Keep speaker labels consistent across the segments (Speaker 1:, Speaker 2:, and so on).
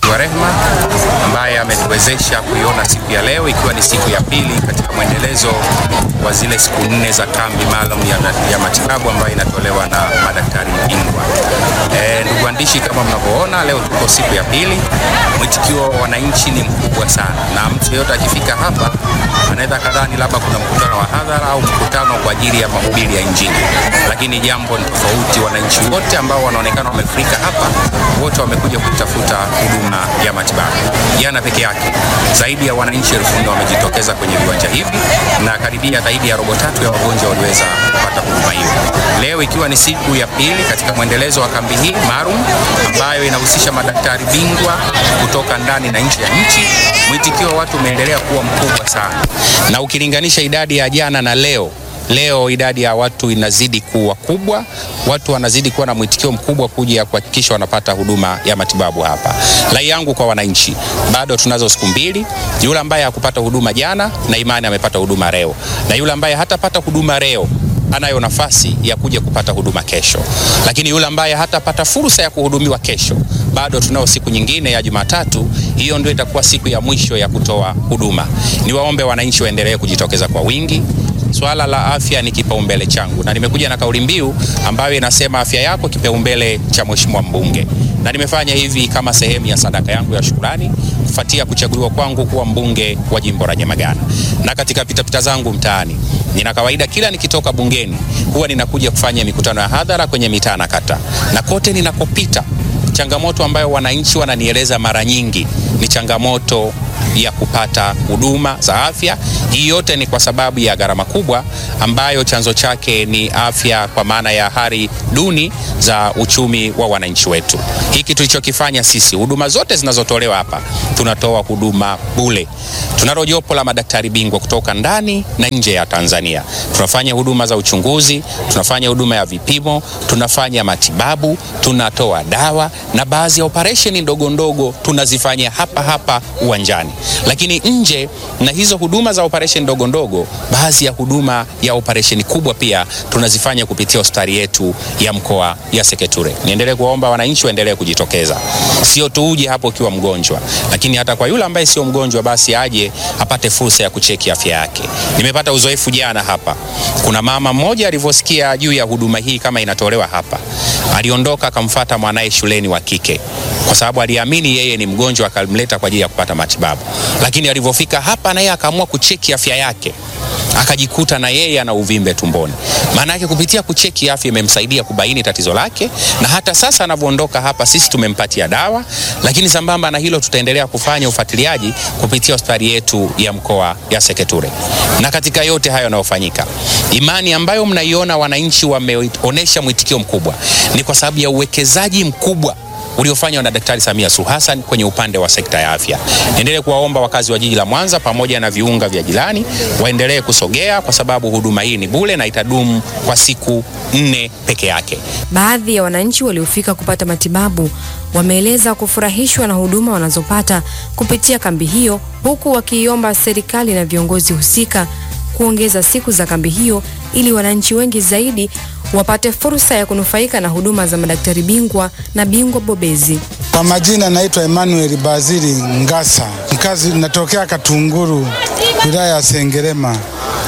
Speaker 1: mwingi wa rehema ambaye ametuwezesha kuiona siku ya leo ikiwa ni siku ya pili katika mwendelezo wa zile siku nne za kambi maalum ya, ya matibabu ambayo inatolewa na madaktari bingwa. E, ndugu waandishi, kama mnavyoona leo tuko siku ya pili. Mwitikio wa wananchi ni mkubwa sana, na mtu yeyote akifika hapa anaweza kadhani labda kuna mkutano wa hadhara au mkutano kwa ajili ya mahubiri ya Injili, lakini jambo ni tofauti. Wananchi wote ambao wanaonekana wamefurika hapa, wote wamekuja kutafuta huduma ya matibabu. Jana peke yake zaidi ya wananchi elfu nne wamejitokeza kwenye viwanja hivi na karibia zaidi ya robo tatu ya wagonjwa waliweza kupata huduma hiyo. Leo ikiwa ni siku ya pili katika mwendelezo wa kambi hii maalum ambayo inahusisha madaktari bingwa kutoka ndani na nje ya nchi, mwitikio wa watu umeendelea kuwa mkubwa sana, na ukilinganisha idadi ya jana na leo Leo idadi ya watu inazidi kuwa kubwa, watu wanazidi kuwa na mwitikio mkubwa kuja kuhakikisha wanapata huduma ya matibabu hapa. Rai yangu kwa wananchi, bado tunazo siku mbili. Yule ambaye hakupata huduma jana na imani amepata huduma leo, na yule ambaye hatapata huduma leo anayo nafasi ya kuja kupata huduma kesho, lakini yule ambaye hatapata fursa ya kuhudumiwa kesho, bado tunao siku nyingine ya Jumatatu. Hiyo ndio itakuwa siku ya mwisho ya kutoa huduma. Niwaombe wananchi waendelee kujitokeza kwa wingi. Swala la afya ni kipaumbele changu, na nimekuja na kauli mbiu ambayo inasema afya yako kipaumbele cha Mheshimiwa mbunge, na nimefanya hivi kama sehemu ya sadaka yangu ya shukrani kufuatia kuchaguliwa kwangu kuwa mbunge wa jimbo la Nyamagana. Na katika pitapita zangu mtaani, nina kawaida kila nikitoka bungeni huwa ninakuja kufanya mikutano ya hadhara kwenye mitaa na kata, na kote ninakopita changamoto ambayo wananchi wananieleza mara nyingi ni changamoto ya kupata huduma za afya. Hii yote ni kwa sababu ya gharama kubwa ambayo chanzo chake ni afya, kwa maana ya hali duni za uchumi wa wananchi wetu. Hiki tulichokifanya sisi, huduma zote zinazotolewa hapa, tunatoa huduma bure. Tunalo jopo la madaktari bingwa kutoka ndani na nje ya Tanzania. Tunafanya huduma za uchunguzi, tunafanya huduma ya vipimo, tunafanya matibabu, tunatoa dawa na baadhi ya operesheni ndogo ndogo tunazifanya hapa hapa uwanjani lakini nje na hizo huduma za operesheni ndogo ndogo, baadhi ya huduma ya operesheni kubwa pia tunazifanya kupitia hospitali yetu ya mkoa ya Seketure. Niendelee kuwaomba wananchi waendelee kujitokeza, sio tu uje hapo ukiwa mgonjwa, lakini hata kwa yule ambaye sio mgonjwa, basi aje apate fursa ya kucheki afya yake. Nimepata uzoefu jana hapa, kuna mama mmoja alivyosikia juu ya huduma hii kama inatolewa hapa, aliondoka akamfuata mwanaye shuleni wa kike kwa sababu aliamini yeye ni mgonjwa, akamleta kwa ajili ya kupata matibabu. Lakini alivyofika hapa, na yeye akaamua kucheki afya yake, akajikuta na yeye ana uvimbe tumboni. Maana yake kupitia kucheki afya imemsaidia kubaini tatizo lake, na hata sasa anavyoondoka hapa, sisi tumempatia dawa. Lakini sambamba na hilo, tutaendelea kufanya ufuatiliaji kupitia hospitali yetu ya mkoa ya Seketure. Na katika yote hayo yanayofanyika, imani ambayo mnaiona wananchi wameonyesha mwitikio mkubwa ni kwa sababu ya uwekezaji mkubwa uliofanywa na Daktari Samia Suluhu Hassan kwenye upande wa sekta ya afya. Niendelee kuwaomba wakazi wa jiji la Mwanza pamoja na viunga vya jirani waendelee kusogea kwa sababu huduma hii ni bure na itadumu kwa siku nne peke yake.
Speaker 2: Baadhi ya wananchi waliofika kupata matibabu wameeleza kufurahishwa na huduma wanazopata kupitia kambi hiyo, huku wakiiomba serikali na viongozi husika kuongeza siku za kambi hiyo ili wananchi wengi zaidi wapate fursa ya kunufaika na huduma za madaktari bingwa na bingwa bobezi.
Speaker 3: Kwa majina naitwa Emmanuel Bazili Ngasa, mkazi natokea Katunguru, wilaya ya Sengerema.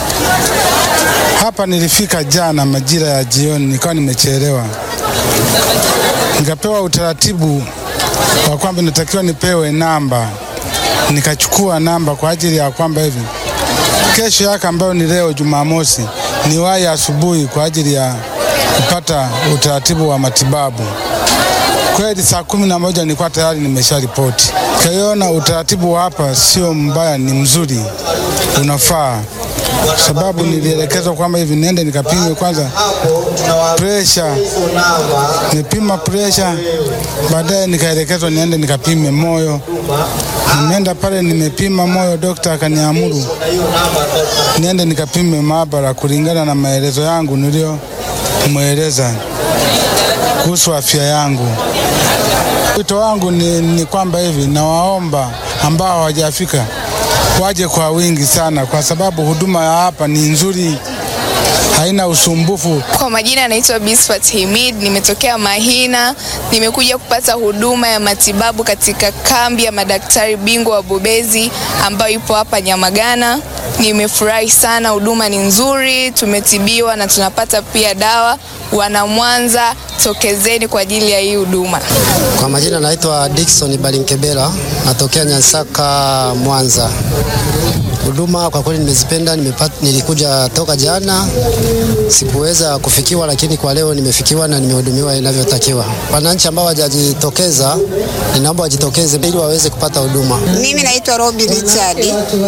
Speaker 3: Hapa nilifika jana majira ya jioni, nikawa nimechelewa, nikapewa utaratibu wa kwamba natakiwa nipewe namba, nikachukua namba kwa ajili ya kwamba hivi kesho yake ambayo ni leo Jumamosi niwahi asubuhi kwa ajili ya kupata utaratibu wa matibabu. Kweli saa kumi na moja nilikuwa tayari nimesha ripoti. Kaiona utaratibu wa hapa sio mbaya, ni mzuri, unafaa sababu nilielekezwa kwamba hivi nende nikapime kwanza presha, nipima presha, baadaye nikaelekezwa niende nikapime moyo. Nimeenda pale nimepima moyo, dokta akaniamuru niende nikapime maabara kulingana na maelezo yangu niliyomweleza kuhusu afya yangu. Wito wangu ni, ni kwamba hivi nawaomba ambao hawajafika waje kwa wingi sana, kwa sababu huduma ya hapa ni nzuri, haina usumbufu.
Speaker 4: Kwa majina anaitwa Bisfat Himid, nimetokea Mahina, nimekuja kupata huduma ya matibabu katika kambi ya madaktari bingwa wabobezi ambayo ipo hapa Nyamagana. Nimefurahi sana, huduma ni nzuri, tumetibiwa na tunapata pia dawa. Wana Mwanza, tokezeni kwa ajili ya hii huduma.
Speaker 5: Kwa majina naitwa Dickson Balinkebela, natokea Nyansaka, Mwanza. Huduma kwa kweli nimezipenda, nimepata, nilikuja toka jana, sikuweza kufikiwa, lakini kwa leo nimefikiwa na nimehudumiwa inavyotakiwa. Wananchi ambao hawajajitokeza, ninaomba wajitokeze ili waweze kupata huduma.
Speaker 6: Mimi naitwa Robi Richard.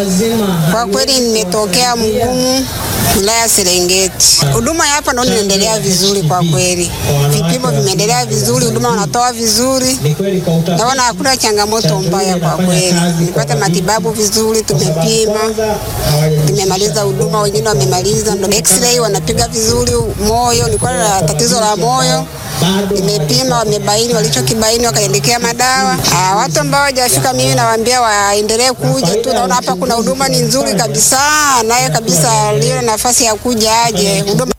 Speaker 6: Kwa kweli nimetokea Mgumu, wilaya Serengeti. Huduma ya hapa naona inaendelea vizuri kwa kweli, vipimo vimeendelea vizuri, huduma wanatoa vizuri, naona hakuna changamoto mbaya kwa kweli. Nipata matibabu vizuri, tumepima, tumemaliza huduma, wengine wamemaliza, ndo x-ray wanapiga vizuri moyo, nilikuwa na tatizo la moyo nimepima, wamebaini walichokibaini, wakaendekea madawa. Ah, watu ambao hawajafika mimi nawaambia waendelee kuja tu, naona hapa kuna huduma ni nzuri kabisa, naye kabisa liyo nafasi ya kuja aje huduma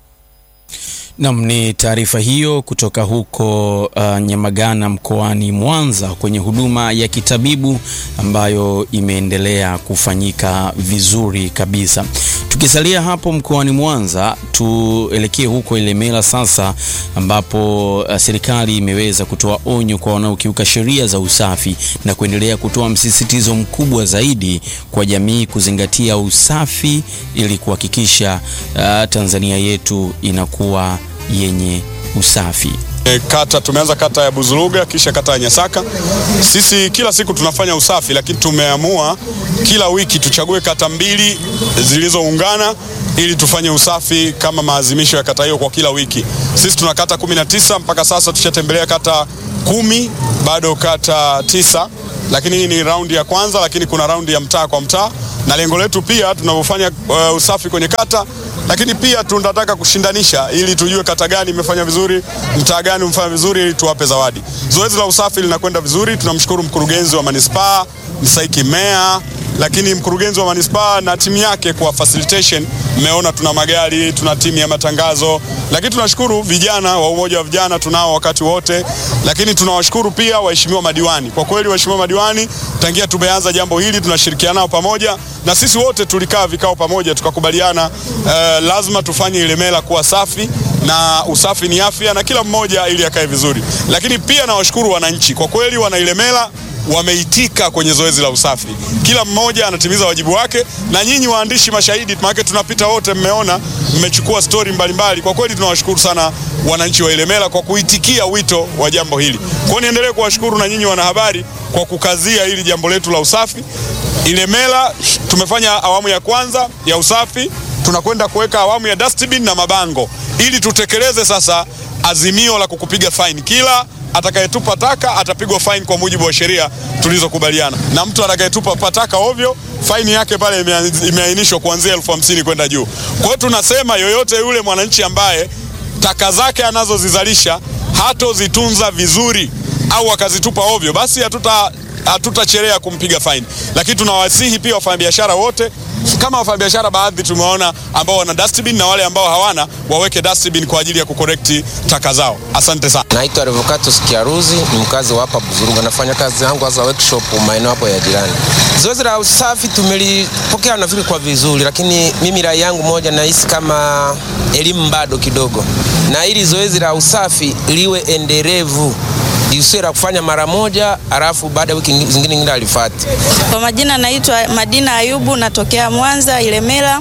Speaker 7: Nam, ni taarifa hiyo kutoka huko uh, Nyamagana mkoani Mwanza kwenye huduma ya kitabibu ambayo imeendelea kufanyika vizuri kabisa. Tukisalia hapo mkoani Mwanza, tuelekee huko Ilemela sasa, ambapo uh, serikali imeweza kutoa onyo kwa wanaokiuka sheria za usafi na kuendelea kutoa msisitizo mkubwa zaidi kwa jamii kuzingatia usafi ili kuhakikisha uh, Tanzania yetu inakuwa yenye usafi.
Speaker 8: E, kata tumeanza kata ya Buzuruga kisha kata ya Nyasaka. Sisi kila siku tunafanya usafi, lakini tumeamua kila wiki tuchague kata mbili zilizoungana ili tufanye usafi kama maazimisho ya kata hiyo kwa kila wiki. Sisi tuna kata 19 mpaka sasa tushatembelea kata kumi, bado kata tisa, lakini hii ni raundi ya kwanza, lakini kuna raundi ya mtaa kwa mtaa, na lengo letu pia tunavyofanya uh, usafi kwenye kata lakini pia tunataka kushindanisha ili tujue kata gani imefanya vizuri, mtaa gani umefanya vizuri, ili tuwape zawadi. Zoezi la usafi linakwenda vizuri. Tunamshukuru mkurugenzi wa manispaa Msaiki Meya, lakini mkurugenzi wa manispaa na timu yake kwa facilitation. Mmeona tuna magari, tuna timu ya matangazo, lakini tunashukuru vijana wa umoja wa vijana tunao wakati wote, lakini tunawashukuru pia waheshimiwa madiwani. Kwa kweli waheshimiwa madiwani, tangia tumeanza jambo hili tunashirikiana nao pamoja, na sisi wote tulikaa vikao pamoja tukakubaliana, uh, lazima tufanye Ilemela kuwa safi na usafi ni afya, na kila mmoja ili akae vizuri. Lakini pia nawashukuru wananchi, kwa kweli wana Ilemela wameitika kwenye zoezi la usafi, kila mmoja anatimiza wajibu wake, na nyinyi waandishi mashahidi, maana tunapita wote, mmeona, mmechukua stori mbalimbali. Kwa kweli tunawashukuru sana wananchi wa Ilemela kwa kuitikia wito wa jambo hili. Kwa hiyo niendelee kuwashukuru na nyinyi wanahabari kwa kukazia hili jambo letu la usafi. Ilemela tumefanya awamu ya kwanza ya usafi, tunakwenda kuweka awamu ya dustbin na mabango ili tutekeleze sasa azimio la kukupiga faini kila atakayetupa taka atapigwa faini kwa mujibu wa sheria tulizokubaliana, na mtu atakayetupa taka ovyo faini yake pale imeainishwa kuanzia elfu hamsini kwenda juu. Kwa hiyo tunasema yoyote yule mwananchi ambaye taka zake anazozizalisha hatozitunza vizuri au akazitupa ovyo, basi hatuta hatutachelea kumpiga faini, lakini tunawasihi pia wafanyabiashara wote kama wafanyabiashara baadhi tumeona ambao wana dustbin na wale ambao hawana waweke dustbin kwa ajili ya kukorekti taka zao. Asante sana.
Speaker 9: Naitwa Revocatus Kiaruzi, ni mkazi wa hapa Buzuruga, nafanya kazi yangu hasa workshop maeneo hapo ya jirani. Zoezi la usafi tumelipokea nafikiri kwa vizuri, lakini mimi rai yangu moja, nahisi kama elimu bado kidogo, na ili zoezi la usafi liwe endelevu isiwe la kufanya mara moja alafu baada ya wiki zingine nyingine alifati.
Speaker 10: Kwa majina naitwa Madina Ayubu, natokea Mwanza Ilemela.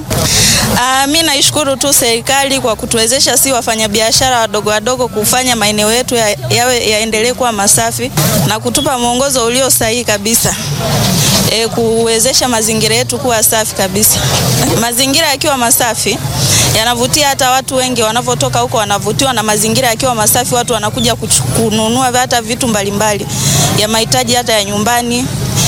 Speaker 10: Uh, mi naishukuru tu serikali kwa kutuwezesha si wafanyabiashara wadogo wadogo kufanya maeneo yetu yawe ya yaendelee kuwa masafi na kutupa mwongozo ulio sahihi kabisa. E, kuwezesha mazingira yetu kuwa safi kabisa. Mazingira yakiwa masafi yanavutia hata watu wengi wanavyotoka huko, wanavutiwa na mazingira yakiwa masafi. Watu wanakuja kununua hata vitu mbalimbali ya mahitaji hata ya nyumbani,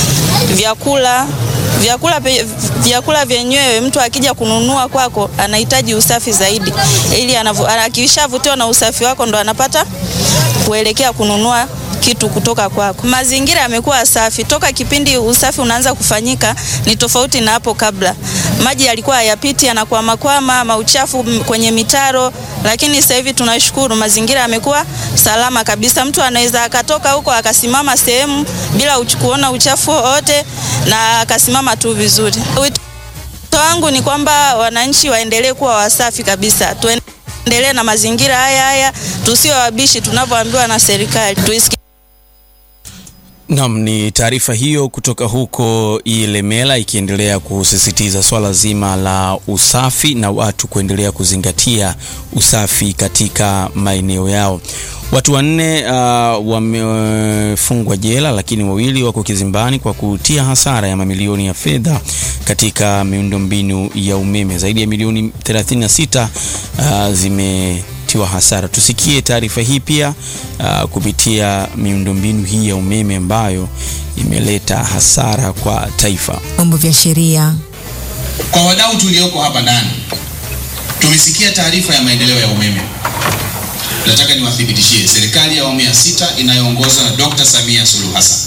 Speaker 10: vyakula vyakula vyakula vyenyewe, mtu akija kununua kwako anahitaji usafi zaidi, ili akishavutiwa na usafi wako ndo anapata kuelekea kununua kitu kutoka kwako. Mazingira yamekuwa safi toka kipindi usafi unaanza kufanyika, ni tofauti na hapo kabla. Maji yalikuwa hayapiti, yanakwamakwama, mauchafu kwenye mitaro, lakini sasa hivi tunashukuru, mazingira yamekuwa salama kabisa. Mtu anaweza akatoka huko akasimama sehemu bila uch kuona uchafu wowote na akasimama tu vizuri. Wito wangu ni kwamba wananchi waendelee kuwa wasafi kabisa, tuendelee na mazingira haya haya, tusiwe wabishi tunavyoambiwa na serikali, tuisikie
Speaker 7: Naam, ni taarifa hiyo kutoka huko Ilemela ikiendelea kusisitiza swala zima la usafi na watu kuendelea kuzingatia usafi katika maeneo yao. Watu wanne uh, wamefungwa jela lakini wawili wako kizimbani kwa kutia hasara ya mamilioni ya fedha katika miundombinu ya umeme. Zaidi ya milioni 36 uh, zimetiwa hasara. Tusikie taarifa hii pia uh, kupitia miundombinu hii ya umeme ambayo imeleta hasara kwa taifa.
Speaker 11: Vyombo vya sheria
Speaker 12: Kwa wadau tulioko hapa ndani, tumesikia taarifa ya maendeleo ya umeme. Nataka niwathibitishie serikali ya awamu ya sita inayoongozwa na Dr. Samia Suluhu Hassan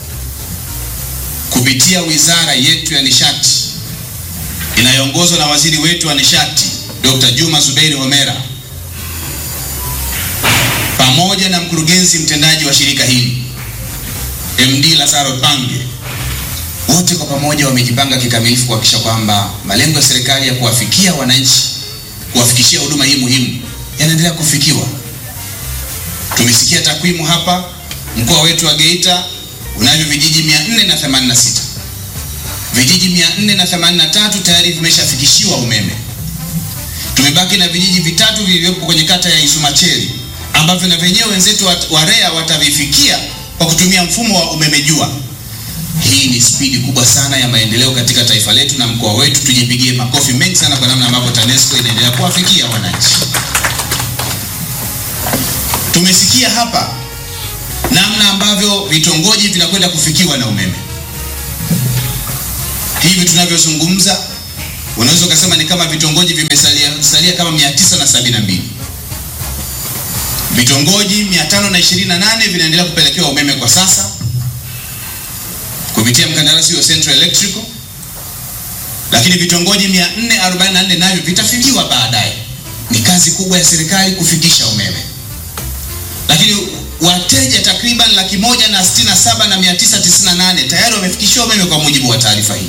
Speaker 12: kupitia wizara yetu ya nishati inayoongozwa na waziri wetu wa nishati Dr. Juma Zubeiri Homera pamoja na mkurugenzi mtendaji wa shirika hili MD Lazaro Pange wote kwa pamoja wamejipanga kikamilifu kuhakikisha kwamba malengo ya serikali ya kuwafikia wananchi, kuwafikishia huduma hii muhimu yanaendelea kufikiwa. Tumesikia takwimu hapa, mkoa wetu wa Geita unavyo vijiji 486 vijiji 483 tayari vimeshafikishiwa umeme. Tumebaki na vijiji vitatu vilivyopo kwenye kata ya Isumacheli ambavyo na vyenyewe wenzetu wa- wa REA watavifikia kwa kutumia mfumo wa umeme jua. Hii ni spidi kubwa sana ya maendeleo katika taifa letu na mkoa wetu. Tujipigie makofi mengi sana kwa namna ambavyo TANESCO inaendelea kuwafikia wananchi. Tumesikia hapa namna ambavyo vitongoji vinakwenda kufikiwa na umeme. Hivi tunavyozungumza, unaweza ukasema ni kama vitongoji vimesalia salia kama 972 vitongoji 528 vinaendelea kupelekewa umeme kwa sasa kupitia mkandarasi wa Central Electrical, lakini vitongoji 444 navyo vitafikiwa baadaye. Ni kazi kubwa ya serikali kufikisha umeme, lakini wateja takriban laki moja na sitini na saba na mia tisa tisini na nane tayari wamefikishiwa umeme kwa mujibu wa taarifa hii.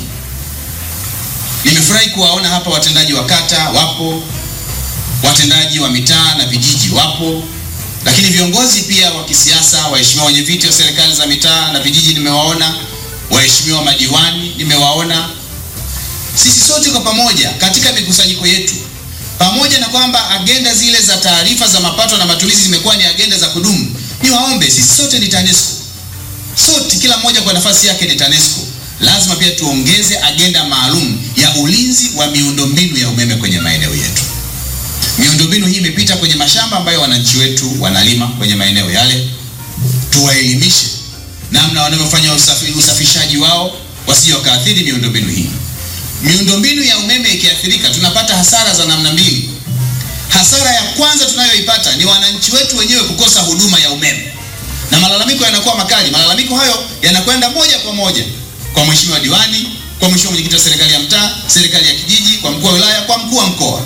Speaker 12: Nimefurahi kuwaona hapa watendaji wa kata wapo, watendaji wa mitaa na vijiji wapo, lakini viongozi pia wa kisiasa, waheshimiwa wenye viti wa serikali za mitaa na vijiji nimewaona, waheshimiwa madiwani nimewaona. Sisi sote kwa pamoja katika mikusanyiko yetu, pamoja na kwamba agenda zile za taarifa za mapato na matumizi zimekuwa ni agenda za kudumu, niwaombe sisi sote ni TANESCO, sote kila mmoja kwa nafasi yake ni TANESCO. Lazima pia tuongeze agenda maalum ya ulinzi wa miundombinu ya umeme kwenye maeneo yetu. Miundombinu hii imepita kwenye mashamba ambayo wananchi wetu wanalima kwenye maeneo yale, tuwaelimishe namna wanavyofanya usafi, usafishaji wao wasije wakaathiri miundombinu hii. Miundombinu ya umeme ikiathirika, tunapata hasara za namna mbili. Hasara ya kwanza tunayoipata ni wananchi wetu wenyewe kukosa huduma ya umeme, na malalamiko yanakuwa makali. Malalamiko hayo yanakwenda moja kwa moja kwa mheshimiwa diwani, kwa mheshimiwa mwenyekiti wa serikali ya mtaa, serikali ya kijiji, kwa mkuu wa wilaya, kwa mkuu wa mkoa.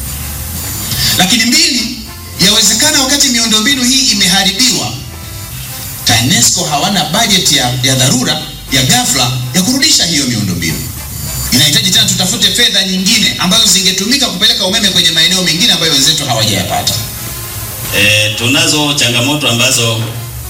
Speaker 12: Lakini mbili, yawezekana wakati miundombinu hii imeharibiwa, TANESCO hawana bajeti ya, ya dharura ya ghafla ya kurudisha hiyo miundombinu. Inahitaji tena tutafute fedha nyingine ambazo zingetumika kupeleka umeme kwenye maeneo mengine ambayo wenzetu hawajayapata.
Speaker 13: E, tunazo changamoto ambazo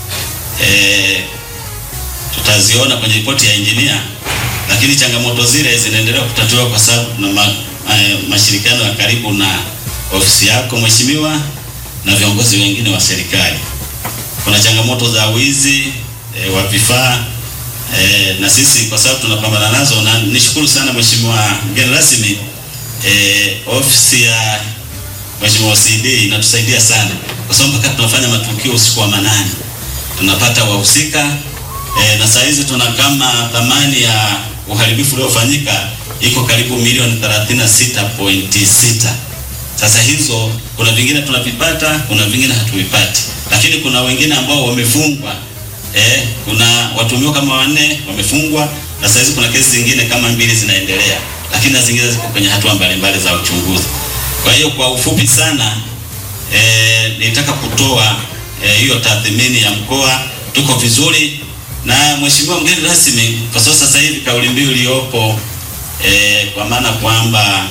Speaker 13: e, tutaziona kwenye ripoti ya injinia, lakini changamoto zile zinaendelea kutatuliwa kwa sababu tuna ma, ma, mashirikiano ya karibu na ofisi yako mheshimiwa na viongozi wengine wa serikali. Kuna changamoto za wizi e, wa vifaa e, na sisi kwa sababu tunapambana nazo, na nishukuru sana mheshimiwa mgeni rasmi e, ofisi ya mheshimiwa CD inatusaidia sana kwa sababu mpaka tunafanya matukio usiku wa manane tunapata wahusika e, na saa hizi tuna kama thamani ya uharibifu uliofanyika iko karibu milioni 36.6. Sasa hizo kuna vingine tunavipata, kuna vingine hatuvipati, lakini kuna wengine ambao wamefungwa eh, kuna watuhumiwa kama wanne wamefungwa na sasa hizi kuna kesi zingine kama mbili zinaendelea, lakini na zingine ziko kwenye hatua mbalimbali za uchunguzi. Kwa hiyo kwa ufupi sana eh, nitaka kutoa eh, hiyo tathmini ya mkoa, tuko vizuri na mheshimiwa mgeni rasmi, kwa sababu sasa hivi kauli mbiu iliyopo eh, kwa maana kwamba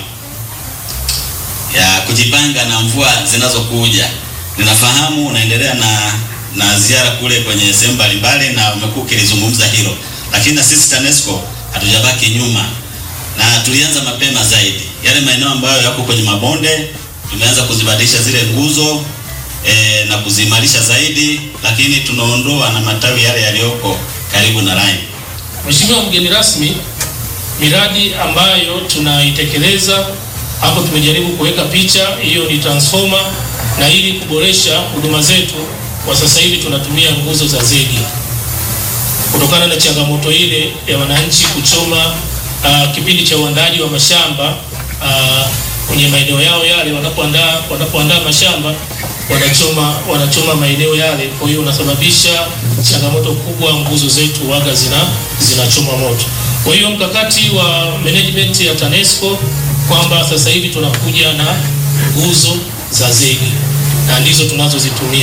Speaker 13: ya kujipanga na mvua zinazokuja. Ninafahamu unaendelea na na ziara kule kwenye sehemu mbalimbali na umekuwa ukilizungumza hilo, lakini na sisi TANESCO hatujabaki nyuma na tulianza mapema zaidi. Yale maeneo ambayo yako kwenye mabonde tumeanza kuzibadilisha zile nguzo e, na kuziimarisha zaidi, lakini tunaondoa na matawi yale yaliyoko karibu na line.
Speaker 11: Mheshimiwa mgeni rasmi, miradi ambayo tunaitekeleza hapo, tumejaribu kuweka picha hiyo, ni transformer, na ili kuboresha huduma zetu, kwa sasa hivi tunatumia nguzo za zege kutokana na changamoto ile ya wananchi kuchoma uh, kipindi cha uandaaji wa mashamba uh, kwenye maeneo yao yale, wanapoandaa wanapoandaa mashamba wanachoma wanachoma maeneo yale, kwa hiyo unasababisha changamoto kubwa, nguzo zetu waga zina zinachoma moto. Kwa hiyo mkakati wa management ya TANESCO kwamba sasa hivi tunakuja na nguzo za zege na ndizo tunazozitumia.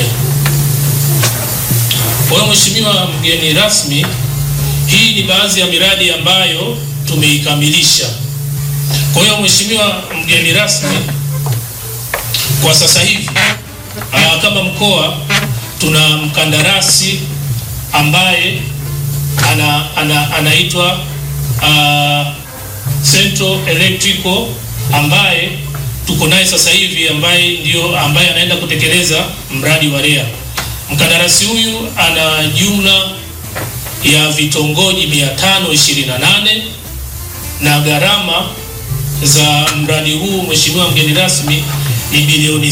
Speaker 11: Kwa hiyo Mheshimiwa mgeni rasmi, hii ni baadhi ya miradi ambayo tumeikamilisha. Kwa hiyo Mheshimiwa mgeni rasmi, kwa sasa hivi aa, kama mkoa tuna mkandarasi ambaye ana, ana, anaitwa uh, Central Electrical ambaye tuko naye sasa hivi ambaye ndio ambaye anaenda kutekeleza mradi wa REA. Mkandarasi huyu ana jumla ya vitongoji 528 na gharama za mradi huu Mheshimiwa mgeni rasmi ni bilioni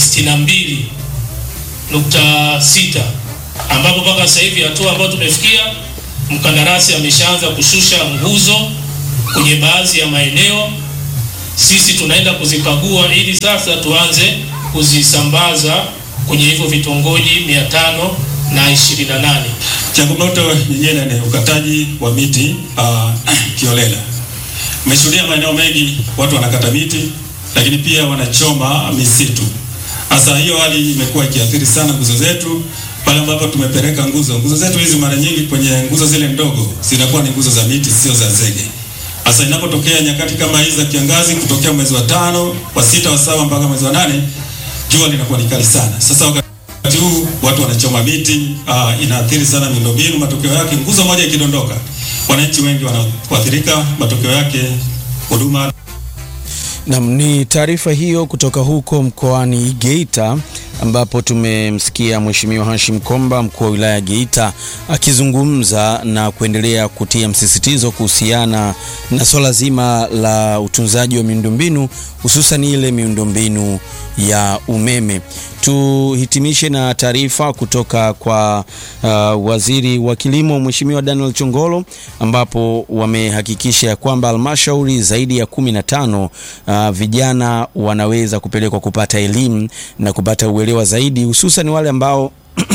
Speaker 11: 62.6 ambapo mpaka sasa hivi hatua ambayo tumefikia, mkandarasi ameshaanza kushusha nguzo kwenye baadhi ya maeneo. Sisi tunaenda kuzikagua ili sasa tuanze kuzisambaza kwenye hivyo vitongoji mia tano na ishirini na nane.
Speaker 14: Changamoto nyingine ni ukataji wa miti uh, kiolela. Umeshuhudia maeneo mengi watu wanakata miti, lakini pia wanachoma misitu. Sasa hiyo hali imekuwa ikiathiri sana nguzo zetu pale ambapo tumepeleka nguzo. Nguzo zetu hizi mara nyingi kwenye nguzo zile ndogo zinakuwa ni nguzo za miti, sio za zege. Sasa inapotokea nyakati kama hizi za kiangazi, kutokea mwezi wa tano, wa sita, wa saba mpaka mwezi wa nane, jua linakuwa ni kali sana. Sasa wakati huu watu wanachoma miti, uh, inaathiri sana miundombinu. Matokeo yake nguzo moja ikidondoka, wananchi wengi wanaathirika. Matokeo yake huduma
Speaker 7: Nam, ni taarifa hiyo kutoka huko mkoani Geita ambapo tumemsikia Mheshimiwa Hashim Komba mkuu wa wilaya ya Geita akizungumza na kuendelea kutia msisitizo kuhusiana na swala zima la utunzaji wa miundombinu hususan ile miundombinu ya umeme. Tuhitimishe na taarifa kutoka kwa uh, waziri wa kilimo Mheshimiwa Daniel Chongolo ambapo wamehakikisha ya kwamba halmashauri zaidi ya kumi na tano uh, vijana wanaweza kupelekwa kupata elimu na kupata uelewa zaidi hususan wale ambao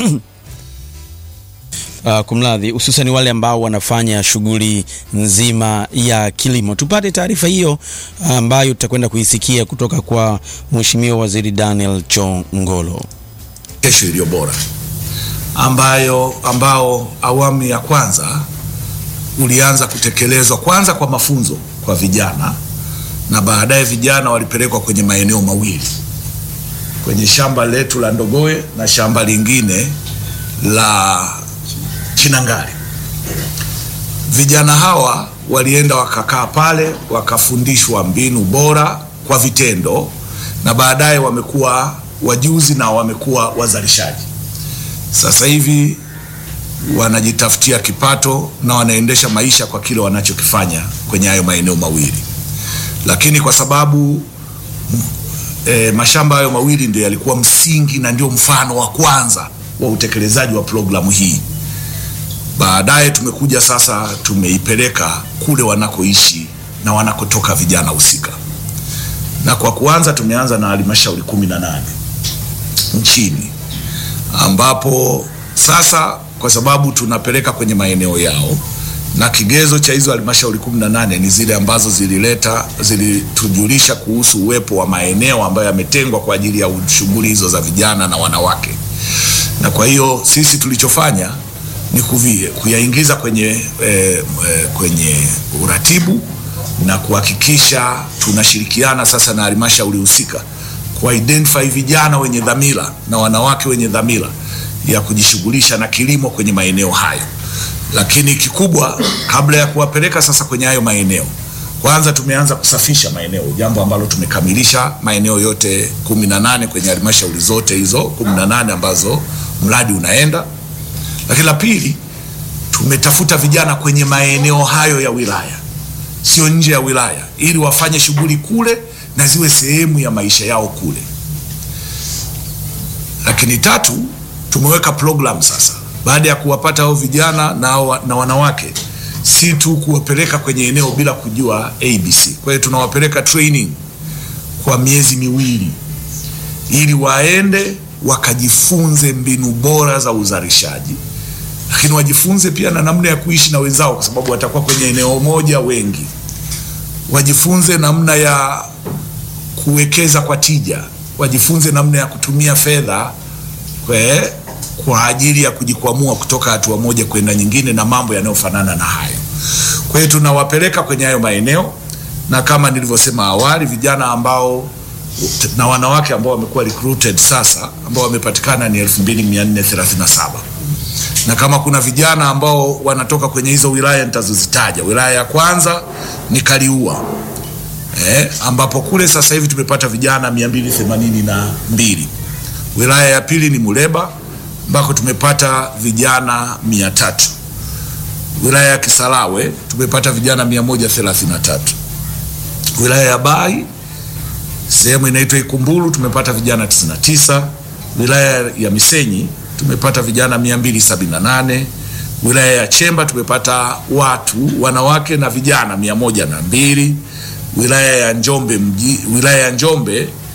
Speaker 7: Uh, kumradhi, hususan wale ambao wanafanya shughuli nzima ya kilimo. Tupate taarifa hiyo ambayo tutakwenda kuisikia kutoka kwa Mheshimiwa Waziri Daniel Chongolo.
Speaker 15: Kesho iliyo bora ambayo ambao awamu ya kwanza ulianza kutekelezwa kwanza kwa mafunzo kwa vijana na baadaye vijana walipelekwa kwenye maeneo mawili kwenye shamba letu la Ndogoe na shamba lingine la Chinangali. Vijana hawa walienda wakakaa pale wakafundishwa mbinu bora kwa vitendo, na baadaye wamekuwa wajuzi na wamekuwa wazalishaji. Sasa hivi wanajitafutia kipato na wanaendesha maisha kwa kile wanachokifanya kwenye hayo maeneo mawili, lakini kwa sababu e, mashamba hayo mawili ndio yalikuwa msingi na ndio mfano wa kwanza wa utekelezaji wa programu hii baadaye tumekuja sasa, tumeipeleka kule wanakoishi na wanakotoka vijana husika, na kwa kuanza tumeanza na halmashauri kumi na nane nchini ambapo sasa kwa sababu tunapeleka kwenye maeneo yao na kigezo cha hizo halmashauri 18 ni zile ambazo zilileta zilitujulisha kuhusu uwepo wa maeneo ambayo yametengwa kwa ajili ya shughuli hizo za vijana na wanawake. Na kwa hiyo sisi tulichofanya ni kuvi, kuyaingiza kwenye, eh, eh, kwenye uratibu na kuhakikisha tunashirikiana sasa na halmashauri husika ku identify vijana wenye dhamira na wanawake wenye dhamira ya kujishughulisha na kilimo kwenye maeneo hayo. Lakini kikubwa, kabla ya kuwapeleka sasa kwenye hayo maeneo, kwanza tumeanza kusafisha maeneo, jambo ambalo tumekamilisha maeneo yote kumi na nane kwenye halmashauri zote hizo kumi na nane ambazo mradi unaenda. Lakini la pili, tumetafuta vijana kwenye maeneo hayo ya wilaya, sio nje ya wilaya, ili wafanye shughuli kule na ziwe sehemu ya maisha yao kule. Lakini tatu, tumeweka program sasa, baada ya kuwapata hao vijana na, hao- na wanawake, si tu kuwapeleka kwenye eneo bila kujua ABC. Kwa hiyo tunawapeleka training kwa miezi miwili ili waende wakajifunze mbinu bora za uzalishaji, lakini wajifunze pia na namna ya kuishi na wenzao, kwa sababu watakuwa kwenye eneo moja wengi. Wajifunze namna ya kuwekeza kwa tija, wajifunze namna ya kutumia fedha kwe, kwa ajili ya kujikwamua kutoka hatua moja kwenda nyingine na mambo yanayofanana na hayo. Kwa hiyo tunawapeleka kwenye hayo maeneo, na kama nilivyosema awali, vijana ambao na wanawake ambao wamekuwa recruited sasa ambao wamepatikana ni 2437 na kama kuna vijana ambao wanatoka kwenye hizo wilaya nitazozitaja, wilaya ya kwanza ni Kaliua eh, ambapo kule sasa hivi tumepata vijana 282. Wilaya ya pili ni Muleba ambako tumepata vijana 300. Wilaya ya Kisarawe tumepata vijana 133. Wilaya ya Bai sehemu inaitwa Ikumbulu tumepata vijana 99. Wilaya ya Misenyi tumepata vijana 278. Wilaya ya Chemba tumepata watu wanawake na vijana mia moja na mbili. Wilaya ya Njombe mji, wilaya ya Njombe